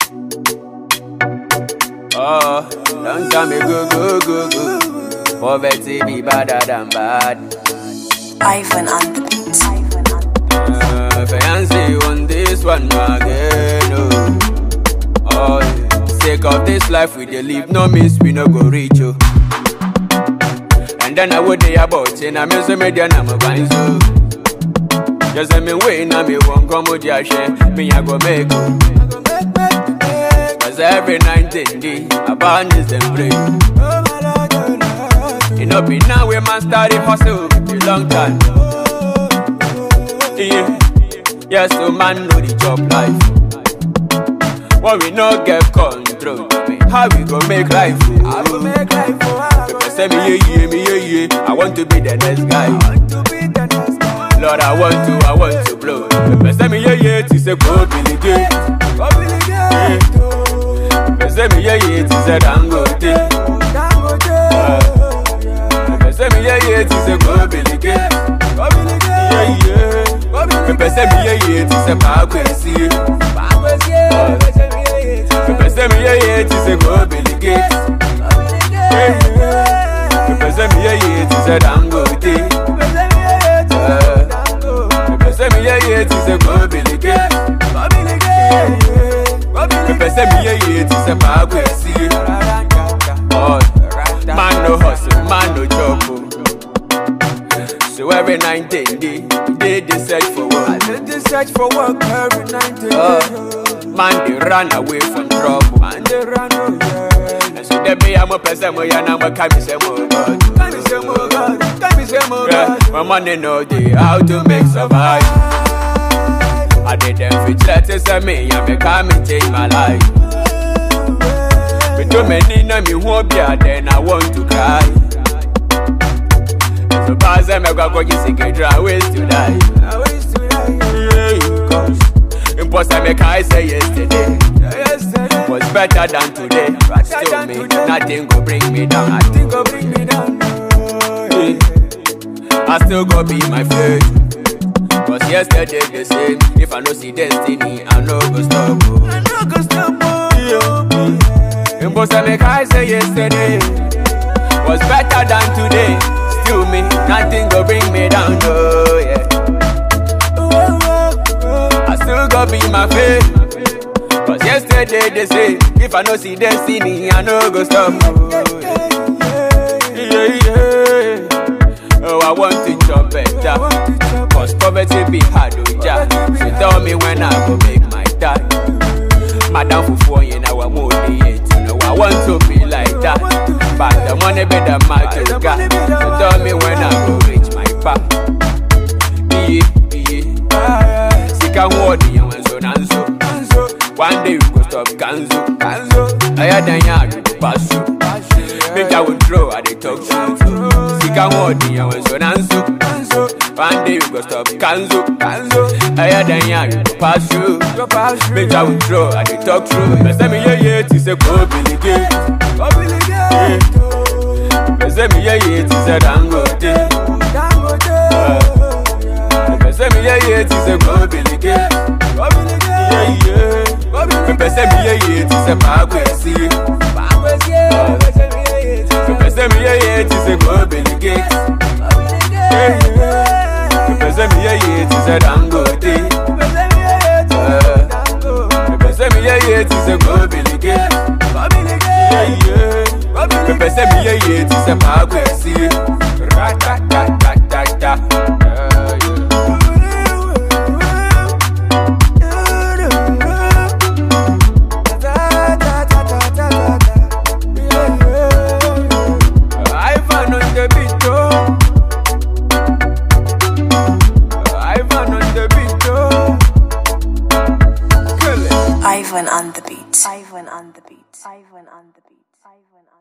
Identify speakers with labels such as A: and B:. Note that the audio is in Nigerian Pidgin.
A: Oh, don't tell me go, go, go, go. Poverty be better than bad.
B: Ivan on the beat. Ivan on the
A: Uh, fiancé on this one again. Oh, oh yeah. sake of this life we dey live, no miss we no go reach you. And then I would dey about say na me so me dey na me grind so. Just say me wait na me won't come with your share, me I go make you. Cause every night and day, about this them pray. You know be now we man started hustle a long time. Yeah, yes, so man know the job life. When we no get control, how we go make life? How we make life? People say me yeah yeah me yeah yeah. I want to be the next guy. Lord, I want to, I want to blow. People say me yeah yeah, to say go Billy Gate. Go Billy Gate. People say me yeah yeah, to say Dangote. People say me yeah yeah, to say go Billy Gate. Go Billy Gate. Yeah yeah. People say me yeah yeah, to say Bakwesi. Bakwesi. People say me yeah yeah, to say go Billy Gate. Yeah yeah. People say me yeah yeah, to say Dangote. Uh, People say me yeah yeah, to say go Billy Gate. People say me yeah yeah, to say Bakwesi. Oh, man no hustle, man no job. oh. So every night and day, they dey search for work.
C: They search for work every night and
A: Uh,
C: day.
A: man they run away from trouble.
C: Man, they run away.
A: And so they be I'm a person where you know what can be say more God.
C: Can me say more God? Can me say more
A: Yeah,
C: God?
A: my money know the how to make survive. I did them for letters and me, and me come and change my life. But too many know me won't be a then I want to cry. So pass them, I go go just get dry ways to die.
C: I wish to die.
A: Yeah, cause imposter make I say yesterday
C: Yesterday,
A: was better than today. But still
C: than
A: me,
C: today.
A: nothing go bring me down. I
C: think go bring me down. Oh, yeah.
A: I still go be my faith. Cause yesterday the same. If I no see destiny, I no go stop.
C: I
A: Oh.
C: no go stop. Oh,
A: Yeah. Imposter make I say yesterday was better than today. Still me, nothing go bring me down. Oh yeah.
C: oh, oh, oh.
A: I still go be my faith. Cause yesterday they say, if I no see destiny, I no go stop. Oh, yeah. yeah, yeah. Oh, I want to chop better. Cause poverty be hard, oh ja. So tell me when I go make my time. Madam Fufu, you know I'm more yet. You know I want to be like that. But the money be the magic. So tell me when I go reach my path. Yeah, yeah. Sika wodi ya wenzo nanzo. One day we go stop kanzo. Kanzo. Aya dan ya do pass you. Make I will throw at the talk show. Sika wodi ya wenzo nanzo. One day we go stop kanzo. Kanzo. Aya dan ya do pass you. Make I will throw at the talk show. Bese mi ye ye ti se ko bilike. Bese mi ye ye ti se dangote. Bese mi ye ye ti se ko bilike. Yeah yeah. Bese mi ye ye ti se Bakwesi. Bese mi ye ye ti se ko bilike. Yeah yeah. Bese mi ye ye ti se dangote. Bese mi ye ye ti se ko bilike. Yeah yeah. Bese mi ye ye ti se Bakwesi. Ratatatata. Yeah yeah. Ivan on the beat, oh. Ivan on the beat, oh. Kill it.
B: Ivan on the beat. Ivan on the beat. Ivan on the beat. Ivan on